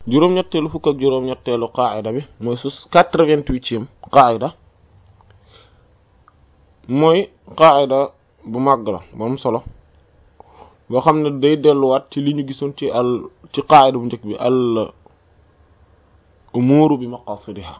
juróom-ñetteelu fukk ak juróom-ñetteelu qaayida bi mooy sus quatre-vingt-huitième qaayida mooy qaayida bu màgg la bu am solo boo xam ne day delluwaat ci li ñu gisoon ci al ci qaayida bu njëkk bi al umuuru bi maqasidiha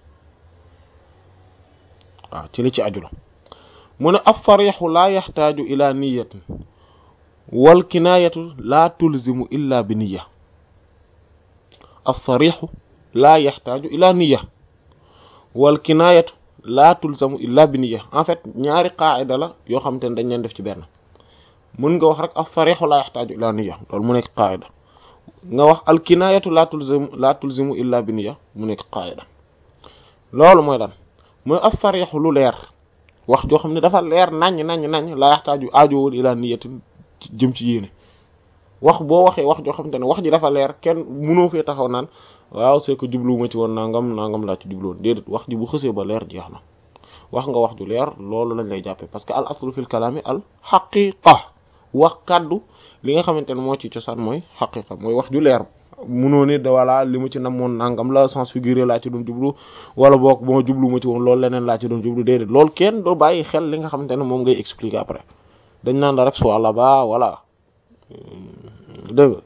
waaw ci li ci aju la mu ne as-sarixu laa yaxtaaju ila niyatin wal kinaayatu laa tulzimu illa bi niya as-sarixu laa yaxtaaju ila niya wal kinaayatu laa tulzamu illa bi niya en fait ñaari qaacida la yoo xamante ne dañ leen def ci benn mën nga wax rek as-sarixu laa yaxtaaju ila niya loolu mu nekk qaacida nga wax al kinaayatu laa tulzimu laa tulzimu illa bi niya mu nekk qaacida loolu mooy lan mooy as-sarixu lu leer wax joo xam ne dafa leer naññ naññ naññ laa yaxtaaju aajowul ila niyatin jëm ci yéene wax boo waxee wax joo xamante ne wax ji dafa leer kenn mënoo fee taxaw naan waaw c'est que jubluwuma ci woon nangam nangam laa ci jubluwoon déedéet wax ji bu xësee ba leer jeex na wax nga wax ju leer loolu lañ lay jàppee parce que al aslu fil kalaami al xaqiqa wax kàddu li nga xamante ne moo ci cosaan mooy xaqiqa mooy wax ju leer munoo ne da wala li mu ci namoon nangam la sens figuré laa ci doon jublu wala boog boo jublu ma ci woon loolu leneen laa ci doon jublu déedéet loolu kenn doo bàyyi xel li nga xamante ne moom ngay expliquer après dañ naan la rek soit là-bas voilà dégg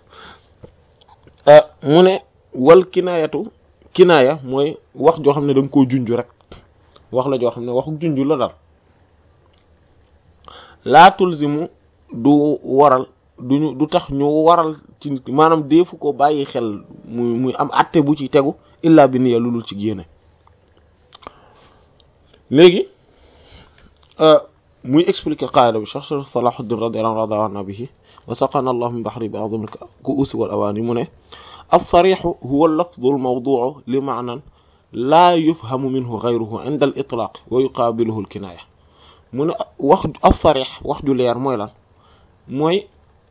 mu ne wal kinaayatu kinaaya mooy wax joo xam ne da nga koo junj rek wax la joo xam ne waxu junj la daal laa tulzimu du waral duñu du tax ñu waral ci nit maanaam deefu ko bàyyi xel muy muy am atte bu ci tegu illa bi niya lulul ci génne léegi muy expliquer qaida bi Cheikh Salahuddin radiyallahu anhu bihi wa saqana allah min bahri bi azim al-ku'us wal awani mu ne as-sarih huwa al-lafdhu al-mawdu'u li ma'nan la yufhamu minhu ghayruhu 'inda al-itlaq wa yuqabiluhu al-kinaya mu ne wax as-sarih wax ju leer mooy lan mooy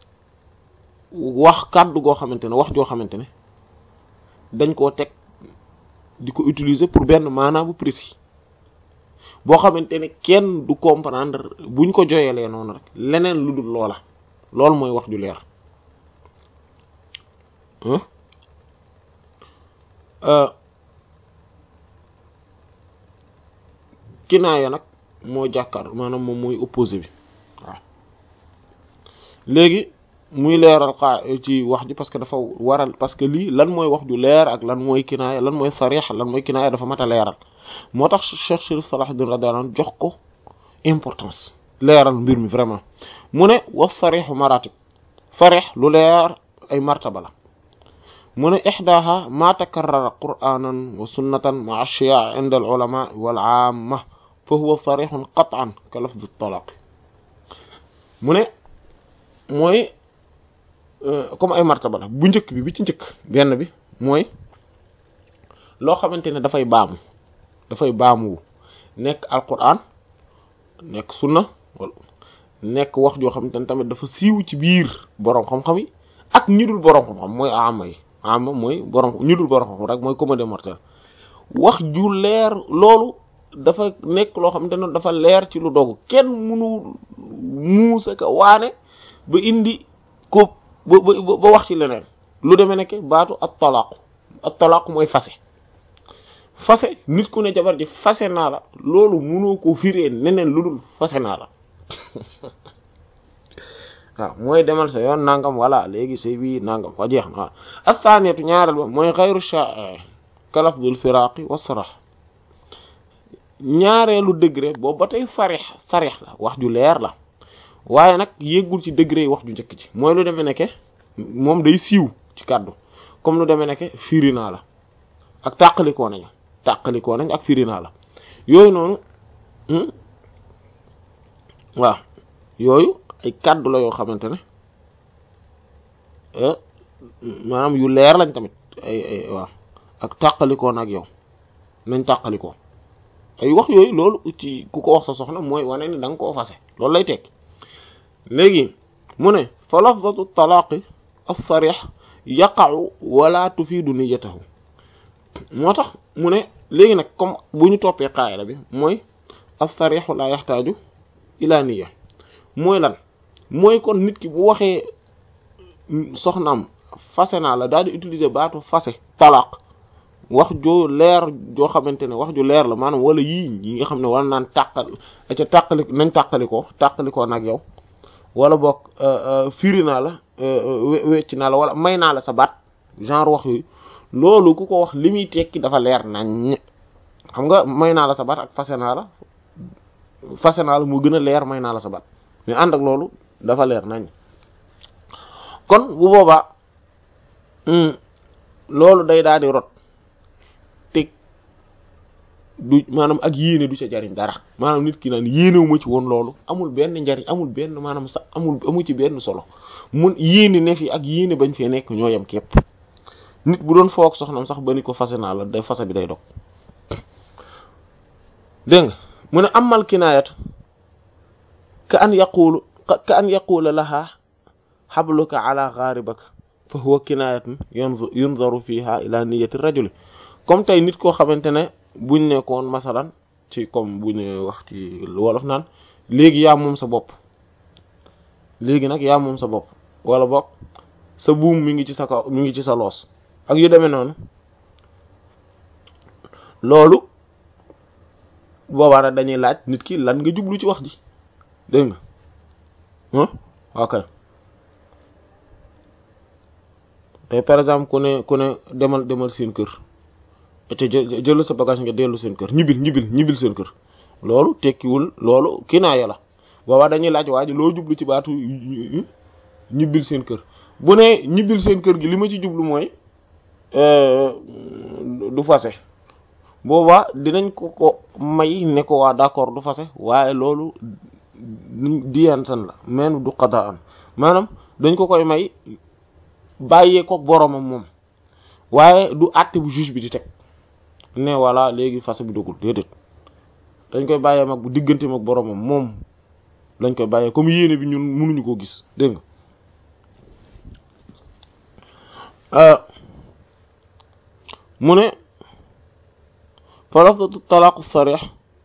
wax kàddu goo xamante ne wax joo xamante ne dañ koo teg di ko utiliser pour benn maanaa bu précis boo xamante ne kenn du comprendre buñ ko joyelee noonu rek leneen lu dul loola loolu mooy wax ju leer kinaaya nag moo jàkkaar maanaam moom mooy opposé bi waaw léegi muy leeral xaa ci wax ji parce que dafa waral parce que lii lan mooy wax ju leer ak lan mooy kinaaya lan mooy sarix lan mooy kinaaya dafa mat a leeral moo tax Cheikh Chérif Salahuddin radiyallahu anhu jox ko importance leeral mbir mi vraiment mu ne wa sarixu maratib sarix lu leer ay martaba la mu ne ixdaha ma takarrara qur'anan wa sunnatan ma ashiya inda al ulama wal amma fa huwa sarixun qat'an ka lafz at-talaq mu ne mooy comme ay martaba la bu njëkk bi bi ci njëkk benn bi mooy loo xamante ne dafay baamu dafay baamu nekk alquran nekk sunna wala nekk wax joo xamante ne tamit dafa siiw ci biir borom xam-xam yi ak ñi dul borom xam-xam mooy ama yi ama mooy borom ñi dul borom xam-xam rek mooy commun des mortels wax ju leer loolu dafa nekk loo xamante ne dafa leer ci lu dogu kenn mënu muusa ka waane ba indi ko ba ba wax ci leneen lu demee nekk baatu at talaaqu at talaaqu mooy fase fase nit ku ne jabar ji fase naa la loolu mënoo ko firee neneen lu dul fase naa la waaw mooy demal sa yoon nangam walla léegi sëy bi nangam wa jeex na waaw athaniatu ñaareel ba mooy xayru sha'i ka lafdul firaqi wa sarah ñaareelu degré boobu ba tey sarix sarix la wax ju leer la waaye nag yéggul ci degré yi wax ju njëkk ci mooy lu demee nekke moom day siiw ci kàddu comme lu demee nekke firi naa la ak tàqalikoo nañu tàqalikoo nañ ak firi naa la yooyu noonu waaw yooyu ay kàddu la yoo xamante ne maanaam yu leer lañ tamit ay ay waaw ak tàqalikoo na ak yow nañ tàqalikoo ay wax yooyu loolu ci ku ko wax sa soxna mooy wane ni da nga koo fase loolu lay tekki léegi mu ne fa lafzatu talaaqi as-sarih yaqa'u wala tufiidu niyyatahu moo tax mu ne léegi nag comme bu ñu toppee qaayida bi mooy as-sarihu la yaxtaaju ila niyya mooy lan mooy kon nit ki bu waxee soxnaam fase naa la daal di utiliser baatu fase talaq wax joo leer joo xamante ne wax ju leer la maanaam wala yii yi nga xam ne wala naan tàqal ca tàqali nañ tàqali ko tàqali ko nag yow wala boog firi naa la wecc naa la wala may naa la sa baat genre wax yooyu loolu ku ko wax li muy tekki dafa leer nañ xam nga may naa la sa baat ak fase naa la fase naa la mu gën a leer may naa la sa baat mais ànd ak loolu dafa leer nañ kon bu boobaa loolu day daal di rot teg du maanaam ak yéene du ca jariñ dara maanaam nit ki naan yéenewuma ci woon loolu amul benn njariñ amul benn maanaam sax amul amu ci benn solo mun yéene ne fi ak yéene bañ fee nekk ñoo yem képp nit bu doon foog soxnam sax ba ni ko fase naa la da fase bi day dog dégg nga mu ne amal kinaayat ka an yaqulu ka an yaqula laha xabluka ala gharibaka fa huwa kinaayatun yunzaru fiha ila niyyati rajuli comme tey nit koo xamante ne buñ nekkoon masalan ci comme bu ñu wax ci wolof naan léegi yaa moom sa bopp léegi nag yaa moom sa bopp wala boog sa buum mi ngi ci sa kaw mi ngi ci sa loos ak yu demee noonu loolu boobaa nag dañuy laaj nit ki lan nga jublu ci wax ji dégg nga ok tey par exemple ku ne ku ne demal demal seen kër te jël sa bagage nga dellu seen kër ñibbil ñibbil ñibbil seen kër loolu tekkiwul loolu kinaaya la boobaa dañuy laaj waa ji loo jublu ci baatu ñibbil seen kër bu ne ñibbil seen kër gi li ma ci jublu mooy du fase boobaa dinañ ko ko may ne ko waa d'accord du fase waaye loolu diyantan la men du qada an maanaam dañ ko koy may bàyyee ko boromam moom waaye du àtte bu juge bi di teg ne voilà léegi fase bi dugul déedéet dañ koy bàyyee mag bu diggante mag boromam moom lañ koy bàyyee comme yéene bi ñun mënuñu koo gis dégg nga mu ne fa lafdatu talaaqu sarih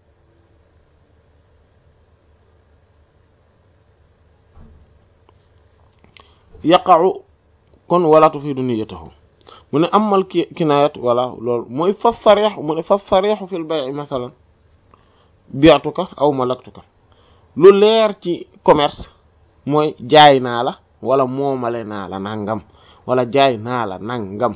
yaqa'u kon wala tufiidu niyyatahu mu ne amal ki kinaayat wala loolu mooy fa sarih mu ne fa sarih fil bay'i masalan bi'tuka aw malaktuka lu leer ci commerce mooy jaay naa la wala moomale naa la nangam wala jaay naa la nangam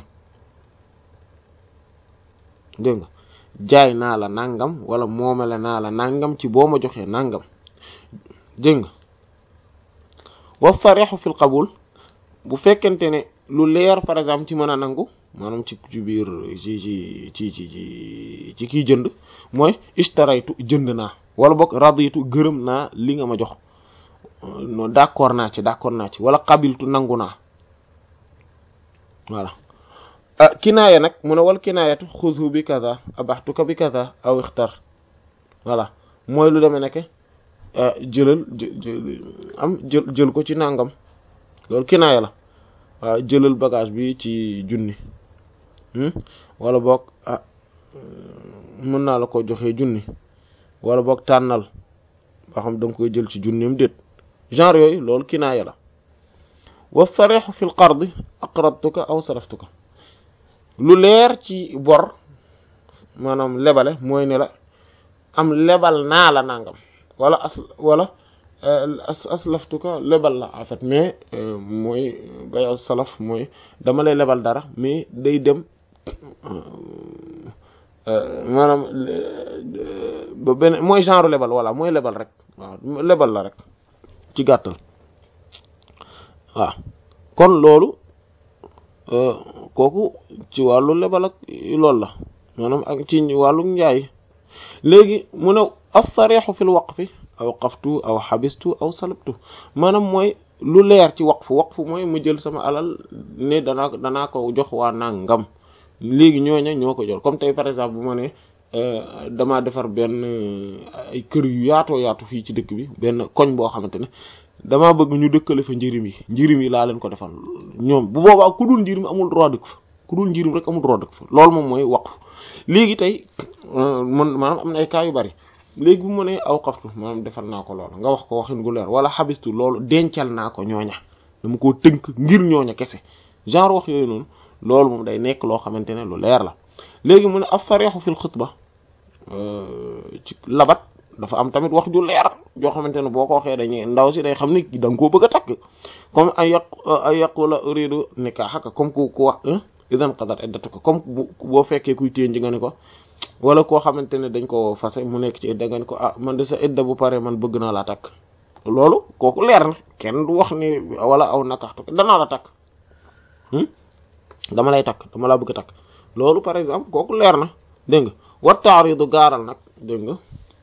dégg nga jaay naa la nangam wala moomale naa la nangam ci boo ma joxee nangam dégg nga wa sarih fil qabul bu fekkente ne lu leer par exemple ci mën a nangu maanaam ci ci biir ci ci ci ci ci kii jënd mooy ishtaraytu jënd naa wala boog raditu gërëm naa li nga ma jox no d'accord naa ci d'accord naa ci wala qabiltu nangu naa voilà kinaaya nag mu ne wal kinaayatu xudhu bi kaza abaxtuka bi kaza aw ixtar voilà mooy lu demee nekk jëlal am jël jël ko ci nangam loolu kinaaya la waaw jëlal bagage bi ci junni wala boog ah mën naa la ko joxee junni wala boog tànnal ba xam da nga koy jël ci junnim déet genre yooyu loolu kinaaya la wa sarixu fi l qard aqradtuka aw saraftuka lu leer ci bor maanaam lebale mooy ne la am lebal naa la nangam wala as wala as aslaftuka lebal la en fait mais mooy bay salaf mooy dama lay lebal dara mais day dem maanaam ba benn mooy genre lebal voilà mooy lebal rek waaw lebal la rek ci gàttal waaw kon loolu kooku ci wàllu lebal ak loolu la maanaam ak ci wàllu njaay léegi mu ne as-sarixu fil waqfi aw qaftu aw xabistu aw salabtu maanaam mooy lu leer ci waqfu waqfu mooy mu jël sama alal ne danaa danaa ko jox waa nangam léegi ñooña ñoo ko jël comme tey par exemple bu ma ne damaa defar benn ay kër yu yaatoo yaatu fii ci dëkk bi benn koñ boo xamante ne damaa bëgg ñu dëkkale fa njirim yi njirim yi laa leen ko defal ñoom bu boobaa ku dul njirim amul droit dëkk fa ku dul njirim rek amul droit dëkk fa loolu moom mooy waqf léegi tey man maanaam am na ay cas yu bari léegi bu mu ne aw xaftu maanaam defal naa ko loolu nga wax ko waxin gu leer wala xabistu loolu dencal naa ko ñooña dama koo tënk ngir ñooña kese genre wax yooyu noonu loolu moom day nekk loo xamante ne lu leer la léegi mu ne as-sarih fil xutba ci labat dafa am tamit wax ju leer joo xamante ne boo ko waxee dañuy ndaw si day xam ni da nga koo bëgg a takk comme ay yaq ay yaqula uridu nikahaka comme ku ku wax idan qadat iddatuka comme boo fekkee kuy téen nga ni ko wala koo xamante ne dañ ko fase mu nekk ci idda nga ni ko ah man de sa idda bu pare man bëgg naa laa takk loolu kooku leer na kenn du wax ni wala aw nakaxtu danaa la takk dama lay takk dama laa bëgg a takk loolu par exemple kooku leer na dégg nga war taaridu gaaral nag dégg nga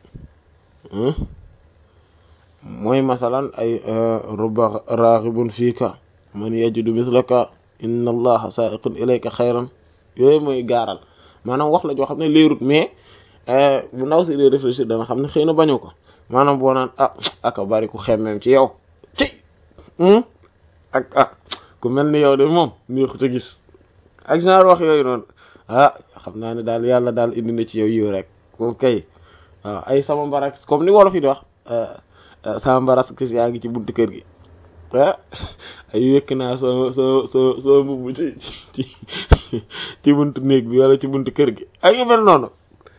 mooy masalan ay ruba raghibun fiika man yajidu mislaka inna allaha sa'iqun ilayka xayran yooyu mooy gaaral maanaam wax la joo xam ne leerut mais bu ndaw si dee réfléchir dana xam ne xëy na bañu ko maanaam boo naan ah aka bari ku xemmeem ci yow ci ak ah ku mel ni yow de moom neexut a gis ak genre wax yooyu noonu ah xam naa ne daal yàlla daal indi na ci yow yiw rek moom kay waaw ay sama mbarak comme ni wolof yi di wax sama mbaras kis yaa ngi ci buntu kër gi ah ay wekk naa soo soo soo soo mbubb ci ci ci buntu néeg bi wala ci buntu kër gi ay yu mel noonu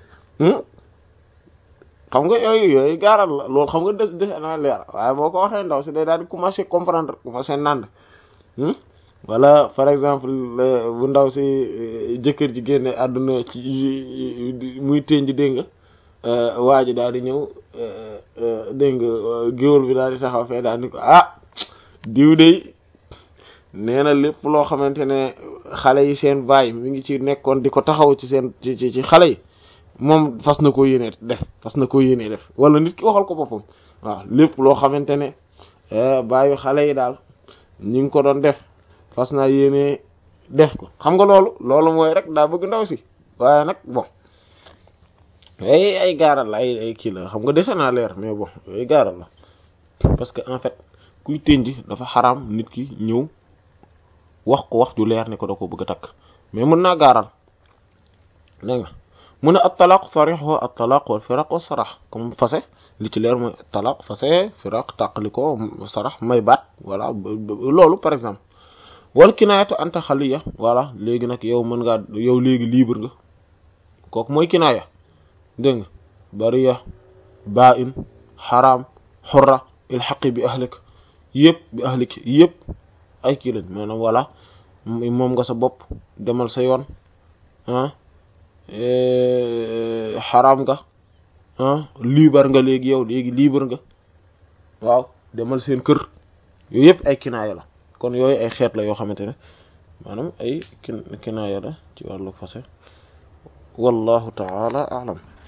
xam nga yooyu yooyu gaaral la loolu xam nga des des na leer waaye boo ko waxee ndaw si day daal di commencer comprendre commencer nand wala par exemple bu ndaw si jëkkër ji génne àdduna ci muy tënj dégg nga waa ji daal di ñëw dégg nga géwél bi daal di taxaw fee daal di ko ah diw de nee na lépp loo xamante ne xale yi seen baay mi ngi ci nekkoon di ko taxaw ci seen ci ci xale yi moom fas na koo yéene def fas na koo yéene def wala nit ki waxal ko boppam waaw lépp loo xamante ne baayu xale yi daal ñi ngi ko doon def fas naa yéene def ko xam nga loolu loolu mooy rek daa bëgg ndaw si waaye nag bon ay ay gaaral la ay ay kii la xam nga dese naa leer mais bon ay gaaral la parce que en fait kuy tënj dafa xaraam nit ki ñëw wax ko wax ju leer ne ko da ko bëgg a takk mais mën naa gaaral dégg nga mu ne at talaq sarixu at talaq wal firaq wa sarax comme fase li ci leer mooy talaq fase firaq tàqali ko sarax may baat voilà loolu par exemple wal kinaayatu anta xaliya voilà léegi nag yow mën ngaa yow léegi libre nga kooku mooy kinaaya dégg nga bariya ba in xaraam xurra ilxaqi bi ahlik yëpp bi ahlik yëpp ay kii lañ maanaam voilà moom nga sa bopp demal sa yoon ah xaraam nga ah libre nga léegi yow léegi libre nga waaw demal seen kër yooyu yëpp ay kinaaya la kon yooyu ay xeet la yoo xamante ne maanaam ay kin kinaaya la ci wàllu fase wallahu taala alam